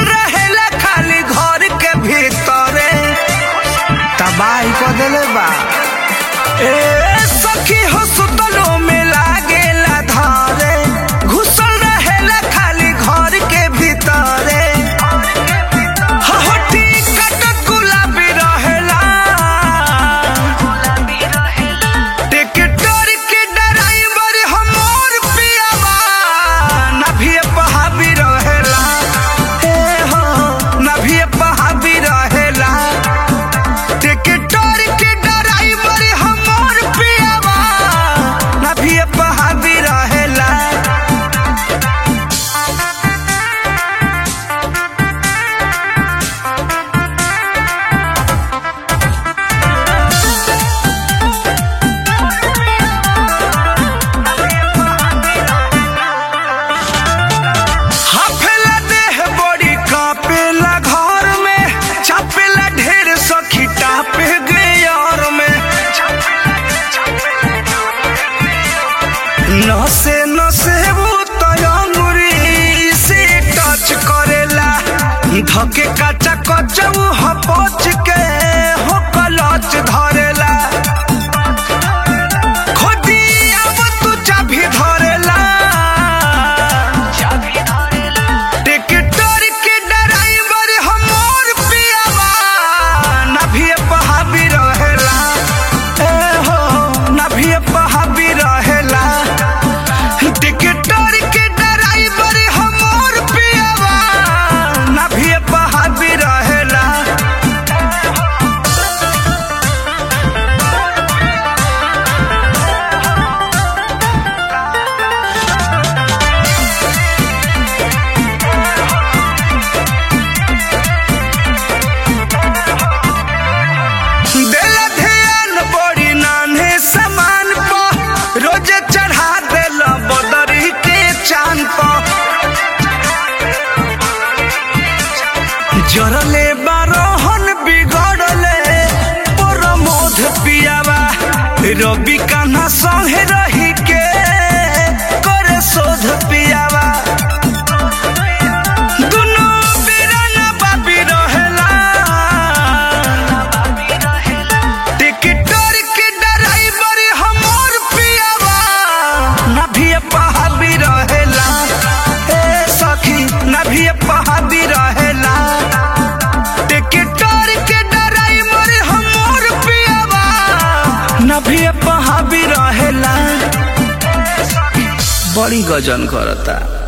घुसल रहेला खाली घर के भीतरे तबाही को देले बा ए सखी हो सुतलो में लागेला धारे घुसल रहेला खाली घर के भीतरे हहटी कटक गुलाबी रहेला टिकटर के ड्राइवर हमर पियावा नभिए पहाबी रहेला ए हो नभिए पहाबी रहेला टिकटर के ड्राइवर हमर पियावा नभिए पहाबी रहेला हाफेला देह बड़ी कापेला घर में चापेला ढेर सखी टापे गे यार में नसे नसे वो तयंगुरी से टच करेला धके काचा कचऊ हपच के हो कलच धरेला खोदी अब तू चाभी धरेला टिकटर के ड्राइवर हमर पियावा नभिए पहाबी रहेला ए हो नभिए पहाबी रहेला टिकटर के ड्राइवर हमर पियावा नभिए पहाबी रहेला देला ध्यान बड़ी नान्हे समान प रोजे चढ़ा देला बदरी के चांद प जरले बारोहन बिगड़ले प्रमोद पियावा रवि कान्हा संगे रही के करे शोध पियावा दुनू बीराना बाबी रहेला टिकटर के ड्राइवर हमर पियावा नभिए पहाबी रहेला ए सखी नभिए पहाबी रहेला टिकटर के ड्राइवर हमर पियावा नभिए पहाबी रहेला बड़ी गजन करता